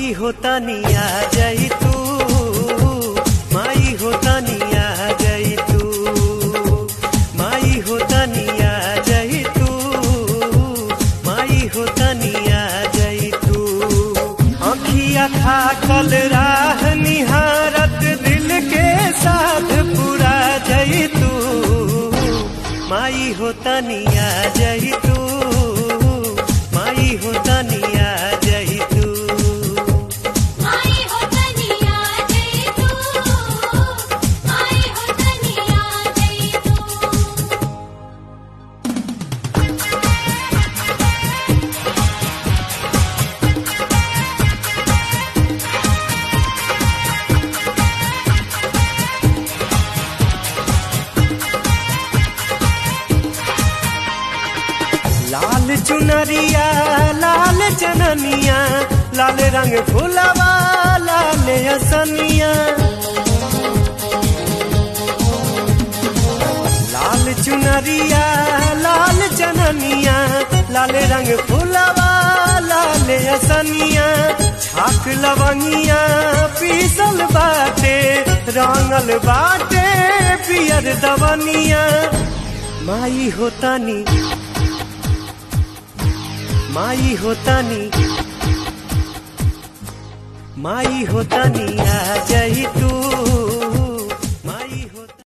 माई होता निया जई तू माई होता निया जई तू माई होता निया जई तू माई होता निया जई तू अखिया खा कल राह निहारत दिल के साथ पूरा जई तू माई होता निया जई तू माई होता निया जई तू माई हो तनिया जय तू माई हो तनिया जय तू लाल चुनरिया लाल जननिया लाल रंग फुलवा लाल असनिया लाल चुनरिया लाल जननिया लाल रंग फुलवा लाल असनिया छाक लवंगिया पीसल बाटे रंगल बाटे पियर दवनिया माई होतानी माई होतानी माई होतानी आ जई तू